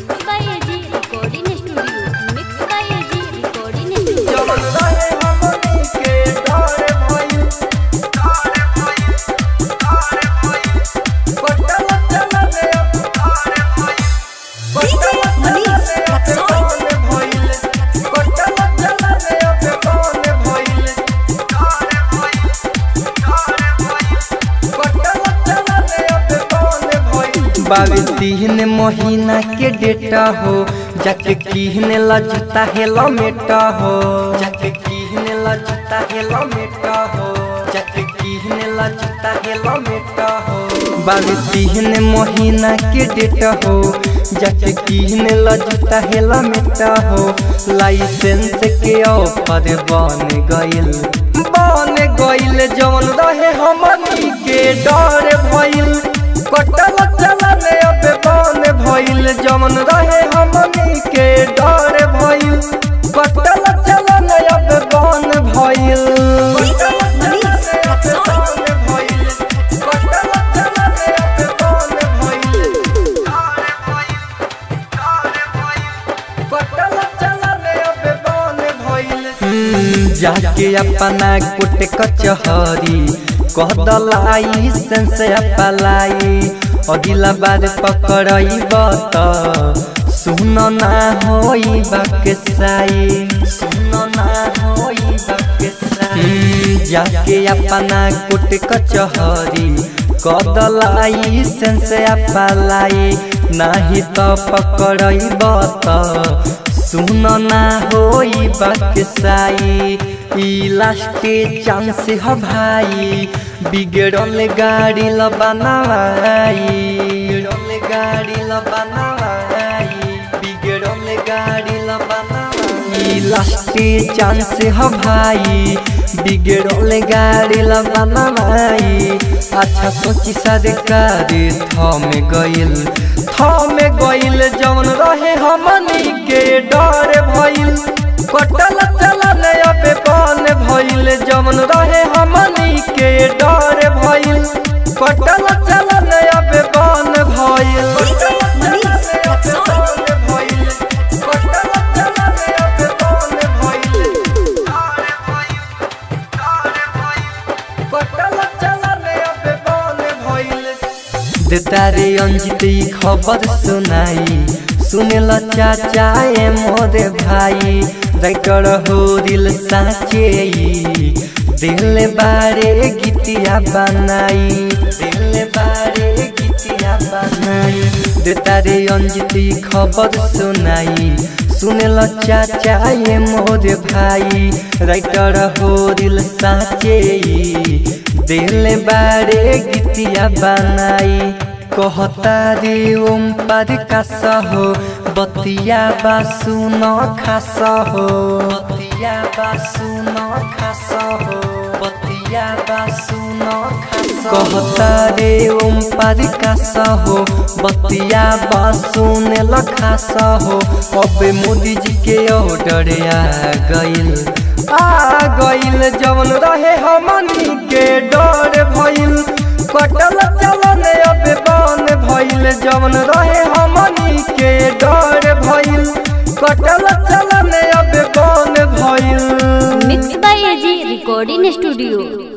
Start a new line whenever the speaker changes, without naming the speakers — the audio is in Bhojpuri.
Mix by AG recording studio mix by AG recording studio
जवन रहे हमनी के डर भइल कटल चलने अब
DJ Manish Raksol.
भइल कटल चलने अब कौन भइल कटल चलने अब कौन भइल बावी तीन महीना के डेटा हो जाके किहने ला जूता हेलमेट हो जाके किहने ला जूता हेलमेट हो जाके किहने ला जूता हेलमेट हो बावी तीन महीना के डेटा हो जाके किहने ला जूता हेलमेट हो लाइसेंस के ऑफर बन गइल बन गइल जवन रहे हमनी के डर भइल कटल चलने अब बन भइल जमन रहे हमनी के डर भइल कटल चलने अब बन भइल
DJ Manish Raksol. जाके अपना कुट कचहरी कह दलाई सेंस अपलाई अगिला बार पकड़ब त सुन ना होई बकसाई सुन ना होई बकसाई जाके अपना कुट कचहरी कह दलाई सेंस अपलाई नाही त पकड़ब त सुन ना होई बकसाई ई लास्टे चांस ह भाई बिगड़ल गाड़ी ल बनाई बिगड़ल गाड़ी ल बनाई बिगड़ल गाड़ी ल बनाई ई लास्टे चांस ह भाई बिगड़ल गाड़ी ल बनाई अच्छा सोची सरकार थम गइल थम गइल जवन रहे हमनी के डर भइल कटल चलन अब बन भइल जवन रहे हमनी के डर भइल कटल चलन अब बन भइल DJ Manish Raksol. तारे अंजित ई खबर सुनाई सुनेल चाचा ए मोरे भाई राइटर हो दिल साचे ई दिल बारे गीतिया बनाई दिल बारे गीतिया बनाई दे तारे अंजित ई खबर सुनाई सुनेल चाचा ए मोरे भाई राइटर हो दिल साचे ई दिल बारे गीतिया बनाई कहता रे ओम पर कास हो बतिया बा सुन खास हो बतिया बा सुन खास हो बतिया बा सुन खास कहता रे ओम पर कास हो बतिया बा सुन लखास हो अब मोदी जी के ऑर्डर आ गइल आ गइल जवन रहे हमनी के डर भइल कटल चलन अब बन भइल जवन रहे हमनी के डर भइल कटल चलन अब बन भइल
mix by AG recording studio